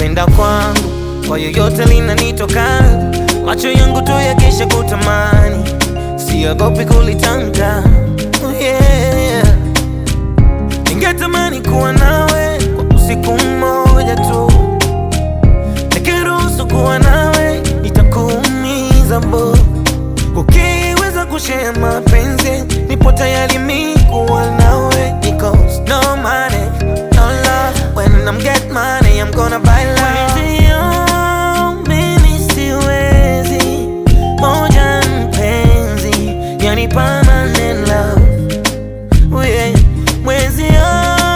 kupenda kwangu kwa yoyote linanitoka, macho yangu tu yakisha kutamani, siogopi kulitamka. Oh yeah. Ningetamani kuwa nawe kwa usiku mmoja tu, nikiruhusu kuwa nawe itakuumiza bo. Ukiweza kushare mapenzi, nipo tayari mi kuwa nawe, because no money, no love. When I'm get money, I'm gonna buy love. Mwenzio, mimi siwezi, moja mpenzi, yani permanent love. Oh yeah. Mwenzio,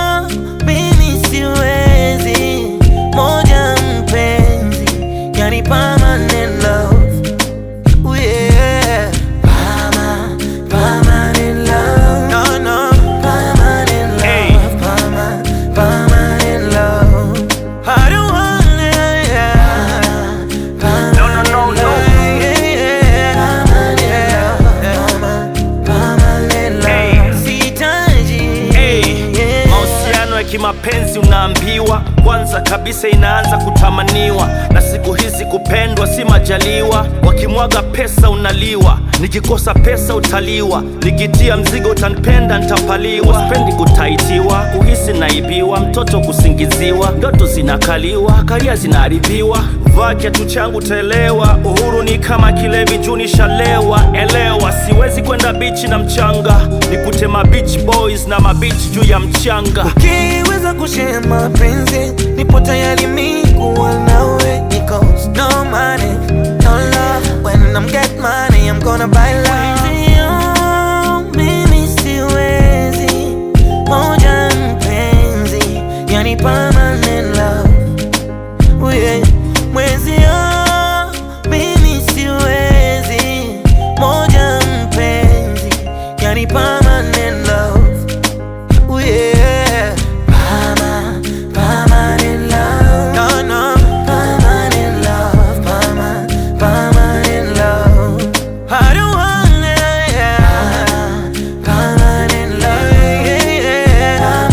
mimi siwezi, moja mpenzi, yani permanent love. Oh yeah. Perma- permanent love. No, no. Permanent love. Hey. Perma- permanent love. I don't want it, yeah. No, no, no, no. Yeah, yeah. Permanent love. Permanent Hey. love. Sihitaji. Hey, Yeah. mahusiano ya kimapenzi unaambiwa kwanza kabisa inaanza kutamaniwa, na siku hizi kupendwa si majaliwa. Wakimwaga pesa unaliwa, nikikosa pesa utaliwa, nikitia mzigo utanipenda ntapaliwa. Sipendi kutaitiwa, kuhisi naibiwa, mtoto kusingiziwa, ndoto zinakaliwa, karia zinaharibiwa. Vaa kiatu changu taelewa, uhuru ni kama kilevi juu nishalewa. Elewa, siwezi kwenda bichi na mchanga, nikutema beach boys na mabichi juu ya mchanga. Ukiweza kushare mapenzi, nipo tayari mi kuwa nawe, because no money, no love. When I'm get money, I'm gonna buy love. Mwenzio, mimi siwezi, moja mpenzi, yani permanent love. Oh yeah. Mwenzio, mimi siwezi, moja mpenzi, yani permanent love. Ooh, yeah. Perma- permanent love. No, no. Permanent love. Perma- permanent love. I don't want it, yeah. Permanent love. Yeah, yeah.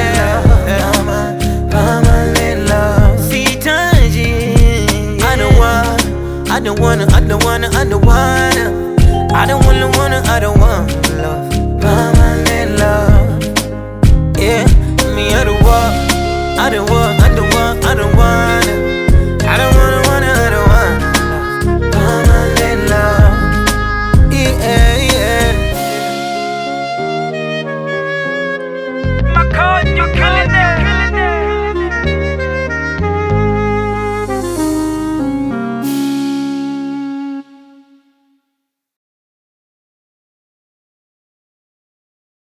Perma- permanent love. Sihitaji. I don't want, I don't wanna, I don't wanna, I don't wanna. I don't wanna, wanna, I don't want love. Permanent love. Yeah, me, I don't want, I don't want, I don't want, I don't want.